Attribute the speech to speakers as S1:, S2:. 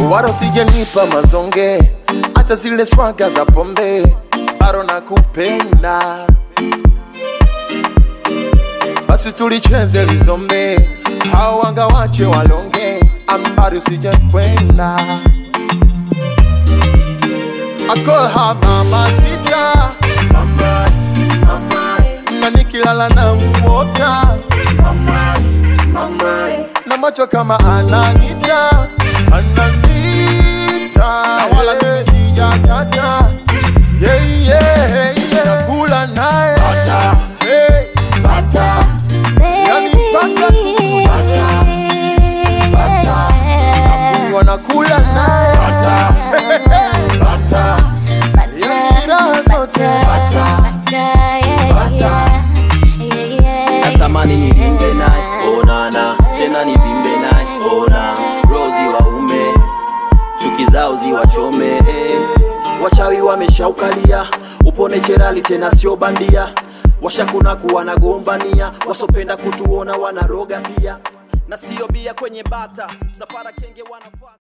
S1: wala usijenipa mazonge, hata zile swaga za pombe, bado nakupenda. Basi tulicheze lizombe, hao wanga wache walonge, ambari usije kwenda. I call her mama sita, mama, mama, na nikilala na muota mama, mama, na macho kama ananita, ananita, na wala mimi sijakata, yeah, yeah, yeah, nakula naye hey, bata, yani paka kunywa nakula naye bata, bata, yani raha zote
S2: natamani nivimbe naye onana tena nivimbe naye ona rozi waume chuki zao ziwachome eh. wachawi wameshaukalia upone cherali tena sio bandia washakunaku wanagombania wasopenda kutuona wanaroga pia na sio bia kwenye bata msafara kenge wanafaa